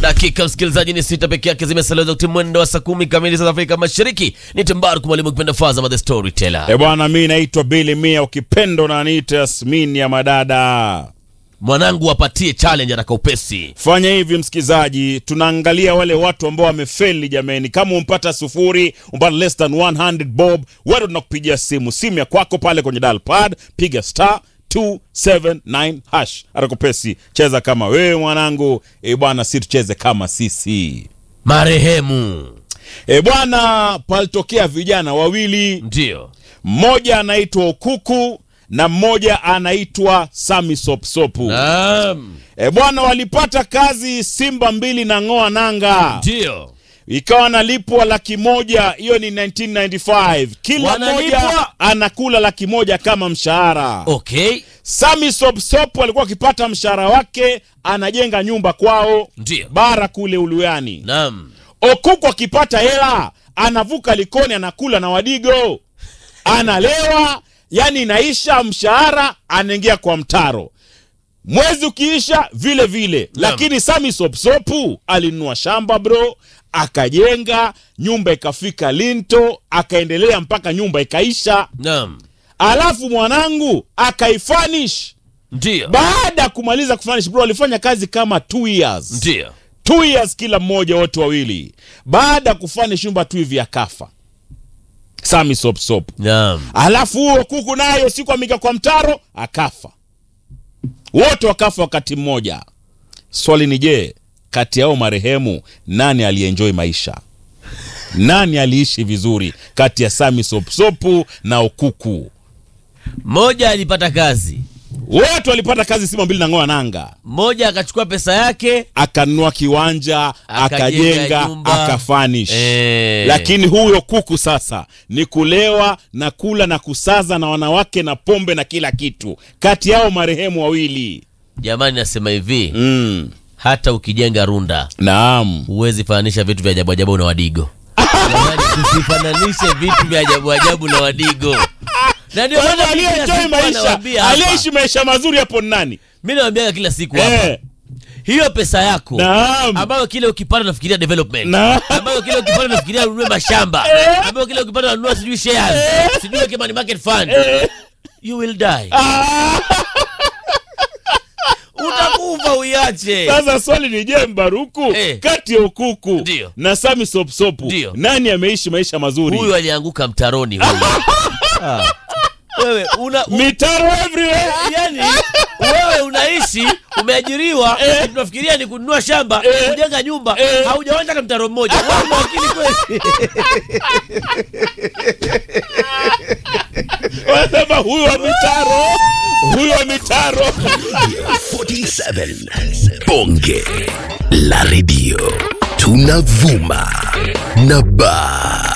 Dakika msikilizaji ni sita peke yake zimesalia wakati mwendo wa saa kumi kamili za Afrika Mashariki. Ni Tembaru mwalimu kipenda Fazama the Storyteller. E bwana, mi naitwa Bili Mia, ukipendo na niita Yasmini ya madada. Mwanangu wapatie challenge ataka upesi. Fanya hivi msikizaji, tunaangalia wale watu ambao wamefeli. Jameni, kama umpata sufuri, umpata less than 100 bob, wewe tunakupigia simu, simu ya kwako pale kwenye dial pad, piga star 279 hash atakupesi. Cheza kama wewe mwanangu. E bwana, si tucheze kama sisi. Marehemu E bwana, palitokea vijana wawili ndio mmoja anaitwa Okuku na mmoja anaitwa Sami Sopsopu. Naam, E bwana, walipata kazi Simba mbili na ng'oa nanga, ndio ikawa analipwa laki moja. Hiyo ni 1995 kila Wanalipwa? mmoja anakula laki moja kama mshahara. okay, Sami Sopsopu alikuwa akipata mshahara wake anajenga nyumba kwao ndio bara kule Uluyani. naam, Okuku akipata hela anavuka Likoni anakula na Wadigo, analewa, yani inaisha mshahara, anaingia kwa mtaro. Mwezi ukiisha vile vile, Naam. lakini Sami Sopsopu alinunua shamba bro, akajenga nyumba, ikafika linto, akaendelea mpaka nyumba ikaisha, naam, alafu mwanangu akaifanish. ndio Baada ya kumaliza kufanish bro, alifanya kazi kama two years ndio two years kila mmoja, wote wawili. Baada ya kufanya shumba tu hivi akafa Sami Sopsop. naam, Alafu huo kuku nayo siku amika kwa mtaro akafa, wote wakafa wakati mmoja. Swali ni je, kati yao marehemu nani alienjoy maisha? Nani aliishi vizuri kati ya Sami Sopsopu na Okuku? mmoja alipata kazi, Wote walipata kazi Simba mbili na ng'oa nanga, mmoja akachukua pesa yake akanunua kiwanja, Akajenga akajenga, nyumba. akafanish Eh. lakini huyo kuku sasa ni kulewa na kula na kusaza na wanawake na pombe na kila kitu. Kati yao marehemu wawili jamani, nasema hivi mm. hata ukijenga runda Naam, huwezi fananisha vitu vya ajabu ajabu na wadigo. Jamani, tusifananishe vitu vya ajabu ajabu na wadigo. Na ndio maana Kwa hivyo kila aliyeenjoy siku maisha, anawaambia hapa. aliyeishi maisha mazuri hapo ni nani? Mimi nawaambia kila siku hapa. Eh, Hiyo pesa yako naam, ambayo kile ukipata unafikiria development. Naam. Ambayo kile ukipata unafikiria ununue mashamba. Ambayo kile ukipata unanunua sijui shares. Sijui weke money market fund. You will die. Utakufa uiache. Sasa swali ni je, Mbaruku, Eh. kati ya Ukuku Ndio. na Sami Sopsopu Ndio. nani ameishi maisha mazuri? Huyu alianguka mtaroni huyu. Ah. Wewe una u- Mitaro everywhere. yani wewe unaishi umeajiriwa tunafikiria ni kununua shamba Eh. kujenga nyumba Eh. haujawanja hata mtaro mmoja wewe una akili kweli Wanasema huyu wa mitaro, huyu wa mitaro. 47 Bonge la redio tunavuma na ba